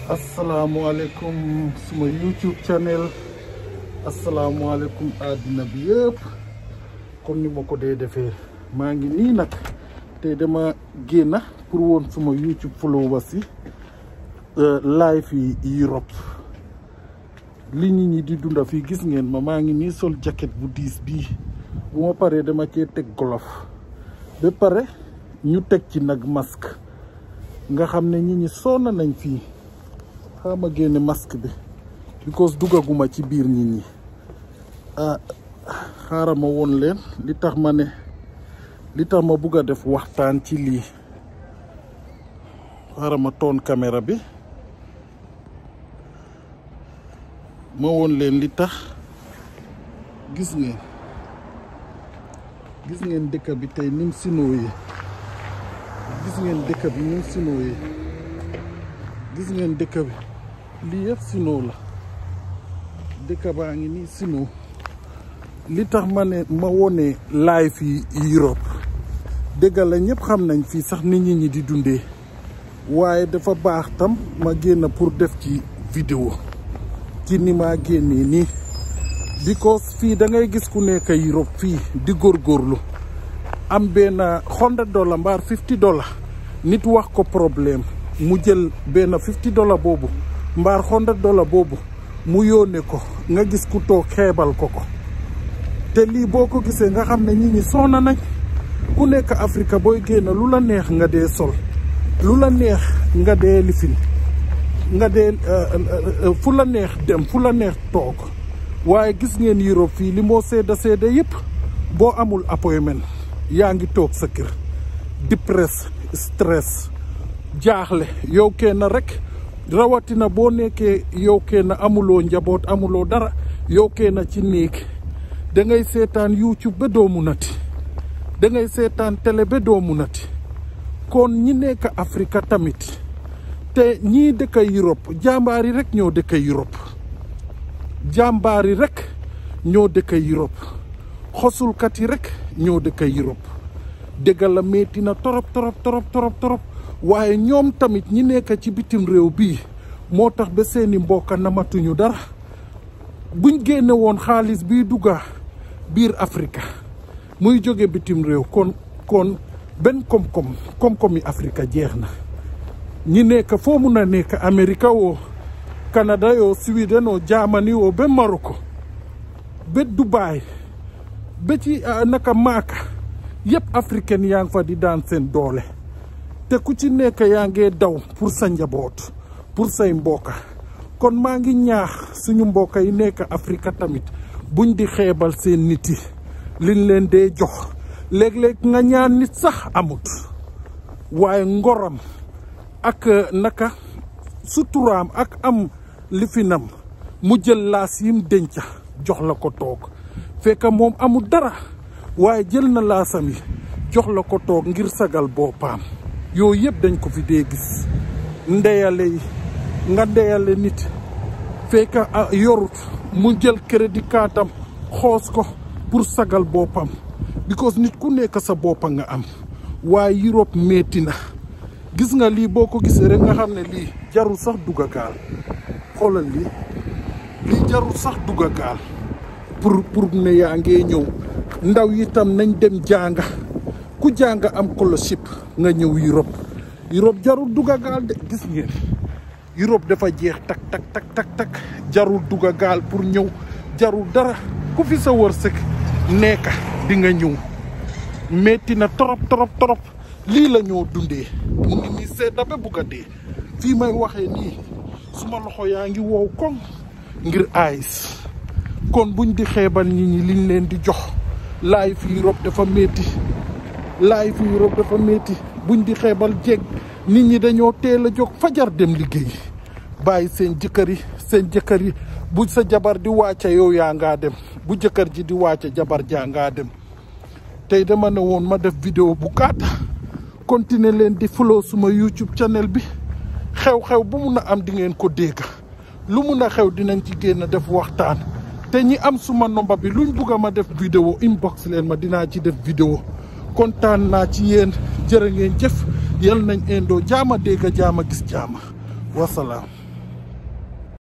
asalaamualeykum suma YouTube channel asalaamualeykum àddina bi yëpp comme ni ma ko dee defee maa ngi nii nag te dama génn pour woon suma YouTube followers yi live yi Europe li nit ñi di dunda fii gis ngeen ma maa ngi nii sol jacket bu diis bii bu ma paree dama cee teg golof ba pare ñu teg ci nag masque nga xam ne nit ñi sonn nañ fii xaama génne masque bi because duggaguma ci biir nit ñi ah xaaral ma woon leen li tax ma ne li tax ma bugg a def waxtaan ci lii xaaral ma toon caméra bi ma woon leen li tax gis ngeen gis ngeen dëkk bi tey nim sinooyee gis ngeen dëkk bi nim sinooyee gis ngeen dëkk bi lii yëpp sinoo la dëkk baa ngi nii sinoo li tax ma ne ma wone live yi Europe dëgg la ñëpp xam nañ fii sax nit ñi ñi di dundee waaye dafa baax tam ma génn pour def ci vidéo ci ni maa génnee nii because fii da ngay gis ku nekk Europe fii di góorgóorlu am benn hundred dollar mbaar fifty dollar nit wax ko problème mu jël benn fifty dollar boobu mbaar hundred dollar boobu mu yónnee ko nga gis ku toog xeebal ko ko te lii boo ko gisee nga xam ne ñi ñi soona nañ ku nekk Afrique booy génn lu la neex nga dee sol lu la neex nga dee lifin nga dee fu la neex dem fu la neex toog waaye gis ngeen Europe fii li moo seeda seeda yëpp boo amul appointment yaa ngi toog sa kër depress stress jaaxle yow kenn rek rawatina boo nekkee yow kenn amuloo njaboot amuloo dara yow kenn ci néeg da ngay seetaan YouTube ba doo munati da ngay seetaan télé ba doo munati kon ñi nekk Afrique tamit te ñii dëkk Europe jàmbaar yi rek ñoo dëkk Europe jàmbaar yi rek ñoo dëkk Europe xosulkat yi rek ñoo dëkk Europe dëgg la metti na torop torop torop torop torop waaye ñoom tamit ñi nekk ci bitim réew bii moo tax ba seeni mbokk namatuñu dara buñ génne woon xaalis bii dugga biir Afrique muy jóge bitim réew kon kon benn koom-koom koom-koom yi Afrique jeex na ñi nekk foo mun a nekk Amérique woo Canada yoo Sweden oo Germany woo ba Morocco ba Dubai ba ci naka Maaka yëpp africaine yaa ngi fa di daan seen doole te ku ci nekk yaa ngee daw pour sa njaboot pour say mbokka kon maa ngi ñaax suñu mbokk yi nekk Afrique tamit buñ di xeebal seen nit yi liñ leen dee jox léeg-léeg nga ñaan nit sax amut waaye ngoram ak naka suturaam ak am lifinam mu jël laas yim denca jox la ko toog fekk moom amul dara waaye jël na laasam yi jox la ko toog ngir sagal boppam yooyu yëpp dañ ko fi dee gis ndeyale yi nga ndeyale nit fekk yorut mu jël crédit kaatam xoos ko pour sagal boppam because nit ku nekk sa boppa nga am waaye Europe metti na gis nga lii boo ko gisee rek nga xam ne lii jarul sax dugga gaal xoolal lii lii jarul sax dugga gaal pour pour ne yaa ngee ñëw ndaw yi tam nañ dem jànga ku jànga am scholarship nga ñëw Europe Europe jarul dugga gaal de gis ngeen Europe dafa jeex tak tak tak tak tak jarul dugga gaal pour ñëw jarul dara ku fi sa wërsëg nekka di nga ñëw metti na torop torop torop lii la ñoo dundee mu ngi nii sedda ba bugg a dee fii may waxee nii suma loxo yaa ngi wow koŋ ngir ayis kon buñ di xeebal nit ñi liñ leen di jox laay fi Europe dafa métti laay fi Europe dafa métti buñ di xeebal jeeg nit ñi dañoo teel a jóg fajar dem liggéey bàyyi seen jëkkër yi seen jëkkër yi bu sa jabar di wàcca yow yaa ngaa dem bu jëkkër ji di wàcca jabar jaa ngaa dem tey dama ne woon ma def vidéo bu gàtta continuer leen di follow suma YouTube channel bi xew-xew bu mun a am di ngeen ko dégg lu mun a xew dinañ ci génn def waxtaan te ñi am suma nomba bi luñ bugg a ma def vidéo inbox leen ma dinaa ci def vidéo kontaan naa ci yéen jërë ngeen jëf yal nañ indoo jaama dégg jaama gis jaama wasalaam